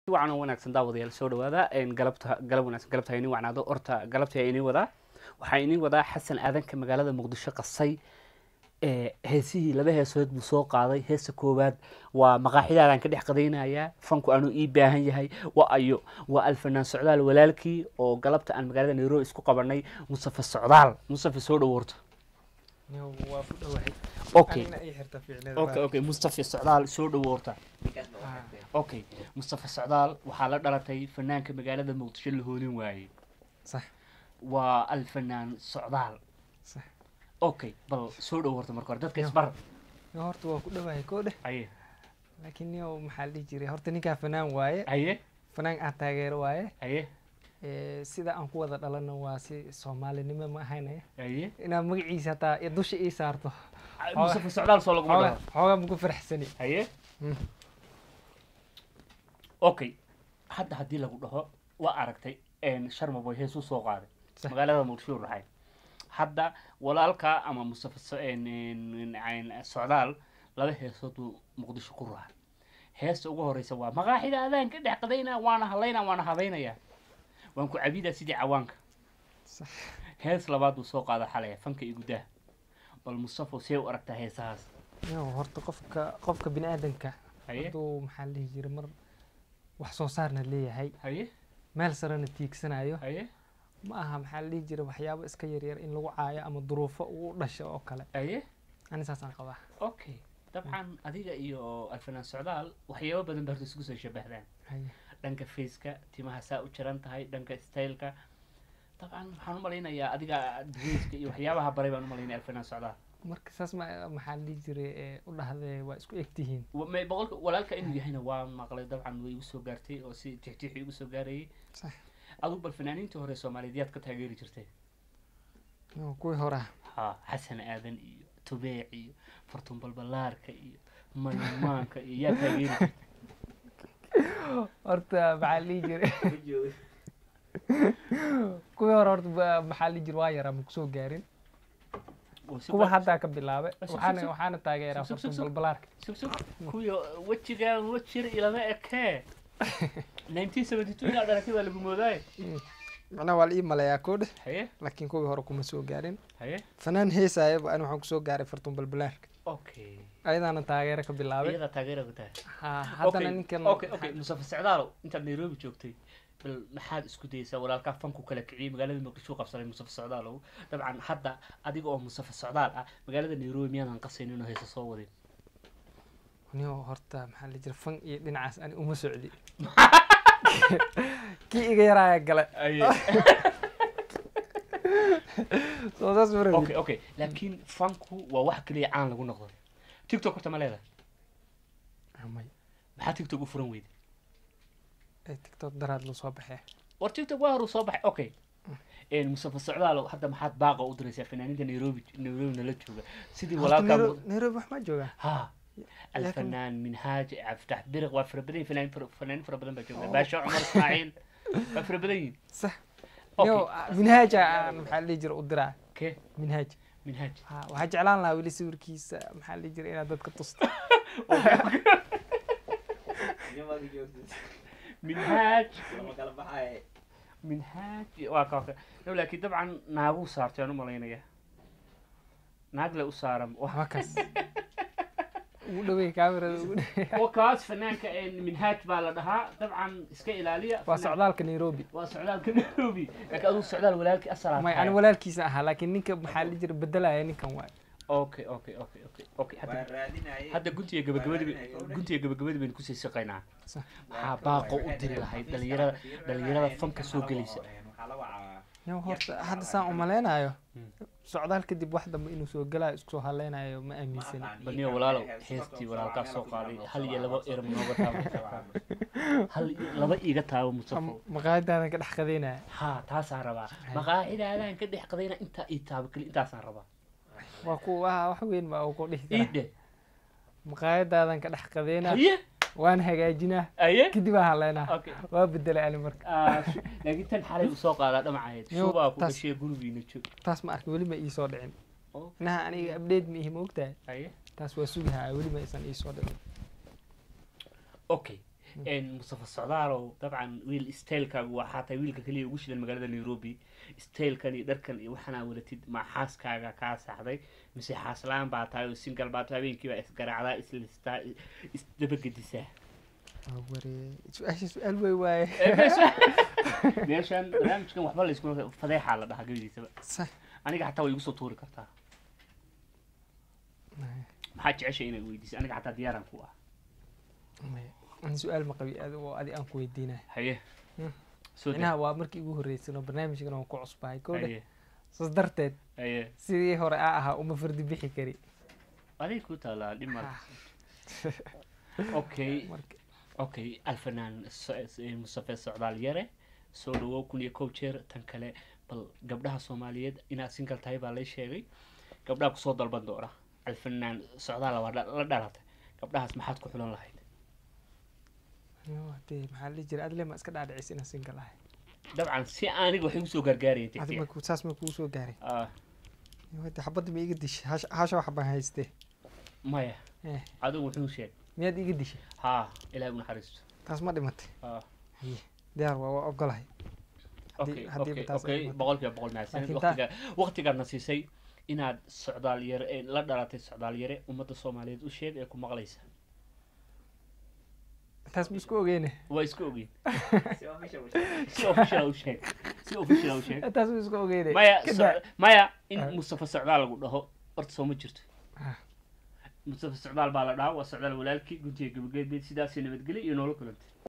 wacan oo wanaagsan daawadayaal soo dhawaada galabta galab wanaagsan galabta ha inii wacnaado horta galabta inii wadaa waxaa inii wadaa xasan aadanka magaalada muqdisho qasay heesihii laba heesood buu soo qaaday heesa koowaad waa maqaaxidaadaan ka dhex qadaynayaa fanku anuu ii baahan yahay wa ayo waa alfanaan socdaal walaalkii oo galabta aan magaalada nairobi isku qabanay mustafa socdaal mustafa soo dhawoorta waa ku dhawahay okay anina ii xirta ficneeda okay okay mustafa socdaal soo dhawoorta okay mustafa socdaal waxaa la dhalatay fanaanka magaalada muqdisho la hoonin waayey sax waa alfanaan socdaal sax okay bal soo dhawoorta marka hore dadka isbar Yo, horta waa ku dhawahay koo dheh aye laakiin niyow maxaa la dhihi jiray horta ninkaa fanaan waaye aye fanaan aan taageero waaye aye Eh, sida aan ku wada dhalana waa si soomaalinimo ma ahaynaya aye inaad magaciisa hataa iyo dusha ii saarto mustafa socdaal soo laguma xoogaa dhaho xoogaa maku faraxsani haye Mm. okay hadda haddii lagu dhaho waa aragtay sharma boy heesuu soo qaaday Sax. magaalada muqdisho raxay hadda walaalka ama mustafa so- en- en- en- socdaal laba heesood buu muqdisho ku raacay heesta ugu horeysa waa maqaaxida adaan ka dhex qadaynaa waana hadlaynaa waana habaynayaa waan ku cabidaa sidii cawaanka Sax. hees labaad buu soo qaada xalaya fanka iyo gudaha bal mustafa see u aragtaa heesahaas Yo, horta qofka qofka bini aadanka haye hadduu maxaa la dhihi jiray mar wax soo saarna leeyahay haye meel sarena tiigsanayo haye ma aha maxaa la dhihi jiray waxyaabo iska yaryar in lagu caayo ama duruufo uu dhasho oo kale haye ani saasaan qabaa okay dabcan adiga iyo alfanaan socdaal waxyaabo badan ba horta isku soo shabahdaan Haye. dhanka faceka timaha saa u jiran tahay dhanka styleka dabcan waxaan u malaynayaa adiga dresska iyo waxyaabaha baray baan u malaynaya alfanaan socdaal marka saas ma maxaa la dhihi jiray ee, u dhahdee waa isku eg tihiin Wa- may boqolka walaalka inuu yahayna waa maqlay dabcan way igu soo gaartay oo si tixtixi igu soo gaarayay sax adigu bal fanaaniintii hore soomaaliyeed yaad ka taageeri jirtay Yo, kuwii hore ah ha xasan aadan iyo tubeec iyo fartun balbalaarka iyo maymaanka iyo yaa taageeri jirtay horta maxaa la dhihi jiray kuwii hore horta ba- maxaa la dhihi jiray waa yaraa ma kusoo gaarin Oo si kuwa bal- haddaa ka bilaabay Sug, sug, waxaana sug. waxaana taageeraa Sug, sug, fartun sug, sug. balbalaarka sug sug kuwii wejigaan wejir ilama ekee nineteen seventy two inaa dhalatay baa lagu moodaaye macnaha waa la ii maleeyaa koo dheh haye laakiin kuwii hore kuma soo gaarin haye fanaan heesaayaba ani waxaan kusoo gaaray fartun balbalaarka okay ayadaana taageero ka bilaabay iyadaa taageera ku tahay ha haddana Okay, ninkan okay okay mustafa socdaalo intaad nairobi joogtay bal maxaad isku dayeysaa walaalkaa fanku kala kiciyey magaalada muqdisho u qabsaday mustafa socdaalow dabcan hadda adiga oo mustafa socdaal ah magaalada nairobi miyaadan qasaynin oo heesa soo wadin niyo horta maxaa la jira fan iyo dhinacaas ani uma socdi kii iga yaraaya gale soo saas ma rabin okay okay laakiin fanku waa wax keliya caan lagu noqdo tiktok horta ma leedahay amay maxaa tiktok u furan weyday ee tiktok daraad loo soo baxee war tiktok waa horuu soo baxay okay mustafa socdaalo hadda maxaad baaqa u diraysaa fanaaniinta nairobi nairobi nala jooga sidii Horta walaalkaa Nairo- nairobi wax ma joogaa ها الفنان منهاج عفتح برق وافر بدين فنان فر فنان فر بدن بجونا باشا عمر اسماعيل وافر بدين sax اوكي niyo minhaaja aan maxaa la dhihi jira u diraa اوكي minhaaj منهاج ha waxaa jeclaan lahaa weli sawirkiisa maxaa la dhihi jira inaad dadka tusto منهاج منهاج واقع لكن طبعا ناقو صارت انا مالينيا naag le u saaran waxba kaas ugu dhaweey kaamirada ugu dhaweey wakaas fanaanka minhaaj baa la dhahaa dabcan iska ilaaliya waa socdaalka nairobi waa socdaalka nairobi laakiin adigu socdaal walaalkii asalaam may ani walaalkiisa ahaa laakiin ninka maxaa la jira bedelaya ninkan waay okay okay okay okay okay hadda hadda guntiga gabagabadii guntiga gabagabadii baynu kusii siqaynaa Sax. maxaa baaqo u diri lahayd dhalinyarada dhalinyarada fanka soo gelaysa yow horta hadda saan umaleynayo Hmm. socdaal kadib wax dambe inuu soo galayo isku soo haleynayo ma aaminsani baniyo walaalow heestii walaalkaa soo qaaday hal iyo laba eram nooga taabo hal iyo laba iiga taabo musafo maqaayadaadan ka dhex qadeynaya ha taasaan rabaa maqaacidaadaan ka dhex qadayna intaa ii taabo keli intaasaan rabaa waa ku waa wax weyn baa uu ku dhihi ii karaa dhe maqaayadaadan ka dhex qadeynaa haye waan hagaajinaa aye kadib aan haleynaa okay waa bedelay ani marka Ah, laakiin tan xalay uu soo qaadaa dhamacayd Yo, shubaa ku taas- dhashay gurigiina joog taas ma arka weli ma ii soo dhicin Oh. inaha aniga abdheed ma ihi ma ogtahay haye taas waa sugahaa weli ma aysan ii soo dhicin okay mustafa socdaalow dabcan wiil staylkaagu waa xataa wiilka keliya ugu shidan magaalada nairobi staylkan iyo dharkan iyo waxanaa wadatid ma xaaskaaga kaa saxday mise xaaslaan baa tahay oo singal baa tahay habeenkii baa isgaraacdaa islistaa isdabagedisaa waa waree su-aasha su-aal wey waaye meeshan barnaamijkan waxba laysku fadeexaa la dhahaa gabadiisaba sax aniga xataa way igu soo tuuri kartaa maxaa jecesha inay weydiisa aniga xataa diyaaraan ku ah maya ani su-aal ma qabi adi oo adi aan ku weydiinaya haye Hmm. soo inaha waa markii ugu horreysay oo barnaamijkan oo ku cusbahay kowdhe haye saas darteed haye sidii hore aa ahaa uma fardi bixi kari adig ku taalaa dhimad Ah. okay marka okay alfanaan mustafe socdaal yare soo dhawow kun iyo kow jeer tan kale bal gabdhaha soomaaliyeed inaad singal tahay baa lay sheegay gabdhaha kusoo dalban doona alfanaan socdaal waa dha- la dhalatay gabdhahaas maxaad ku xulan lahayd Yo, dee maxaa la dhihi jiray adle ma iska dhaadhicis inaan single ahay dabcan si aniga waxay kusoo gargaarayeen adi tigtiga ma saas ma kuu soo gaaray Ah, Yo, dee xabadda ma iga dishay hash- hasha wax baan haystee maya Eh. adigu wuxuu sheeg miyaad iga dishay haa ilaah u naxariisto taas ma dhimatay Ah, diyaar waa waa ogolahay okay haddii okay taas ay okay dhimato. boqolkiiba boqol mahadsanid Laakiin taa- waqtiga waqtigaadna siisay inaad socdaal yare ee la dhalatay socdaal yare ummadda soomaaliyeed u sheeg ee ku maqlaysa taas ma isku ogeyne waa isku ogeyn si official u sheeg si official u sheeg taas ma isku ogeyne maya Ka so- daa. maya in Ah. mustafa socdaal lagu dhaho horta soo ma jirto Ah. mustafa socdaal baa la dhahaa waa socdaal walaalkii guntiga gabagabeed sidaasii nabadgelyo iyo noola kulantay